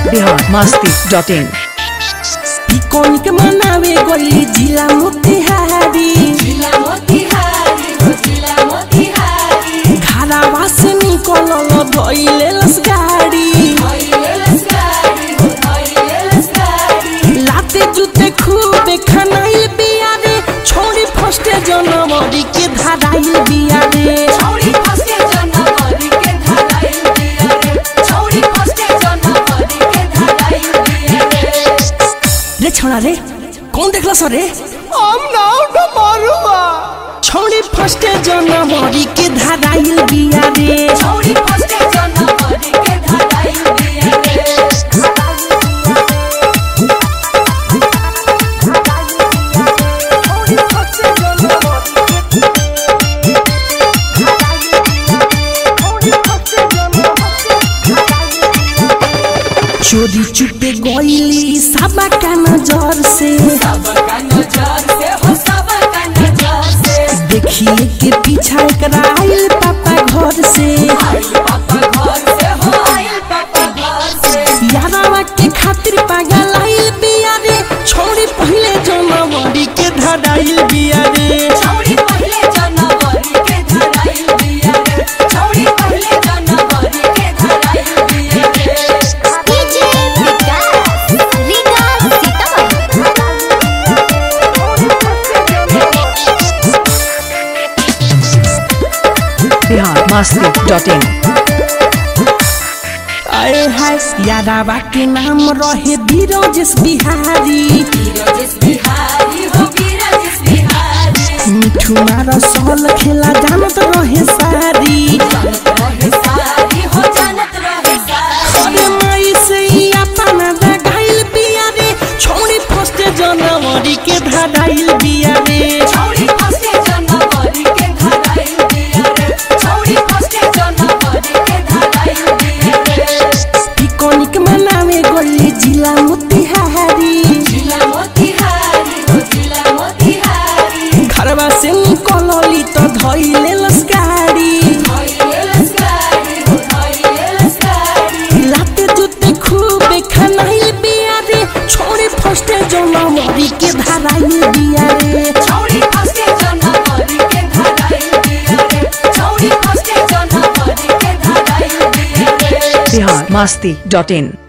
Bihar Masti dot in picnic मनावे गई जिला मोतिहारी जिला मोतिहारी हो जिला मोतिहारी घरवा से निकलल धइले लस गाड़ी धइले लस्कारी हो धइले लस्कारी लाते जूते खूबे खनाइल बिया रे छोड़ी फर्स्टे जनवरी के धराइल बिया रे छौरी फस्टे जनवरी के धराइल दिया रे छौरी फस्टे जनवरी के धराइल दिया रे रे छोड़ा रे कौन देखला सर रे हम नाव डमरुआ छोड़ी फर्स्टे जनवरी के धराइल बिया रे छौरी फस्टे जनवरी के धराइल दिया रे चोरी चुपे गईली साबा का नजर से सबका नजर से हो सबका नजर से देखिए के पीछा एकरा आइल पापा घर से आइल पापा घर से हो आइल पापा घर से यारावा के खातिर पागल आइल बिया रे छोड़ी पहले जनवरी के धराइल बिया रे छौरी पहले जनवरी के धराइल दिया रे छौरी पहले जनवरी के धराइल दिया रे DJ Vikas Riga Sitamarhi Bihar Masti dot in आए हाय यारावा के नाम रहे बीरोजेश बिहारी बीरजेश बिहारी हो बीरजेश बिहारी मिठू मारा सहल खेला जानत रहे सारी जानत रहे सारी हो जानत रहे सारी अरे माई से ही अपना दगाइल बिया रे छोड़ी फर्स्टे जनवरी के धराइल बिया रे छौरी फस्टे जनवरी के धराइल दिया रे छौरी फस्टे जनवरी के धराइल दिया रे पिकनिक मनावे गई जिला मोतिहारी जिला मोतिहारी हो जिला मोतिहारी घरवा से निकलली तो धइले लस्कारी धइले लस्कारी हो धइले लस्कारी लाते जूते खूबे खनाइल बिया रे छोड़ी फर्स्टे जनवरी के धराइल बिया रे छौरी फस्टे जनवरी के धराइल दिया रे छौरी फस्टे जनवरी के धराइल दिया रे बिहार मस्ती डॉट इन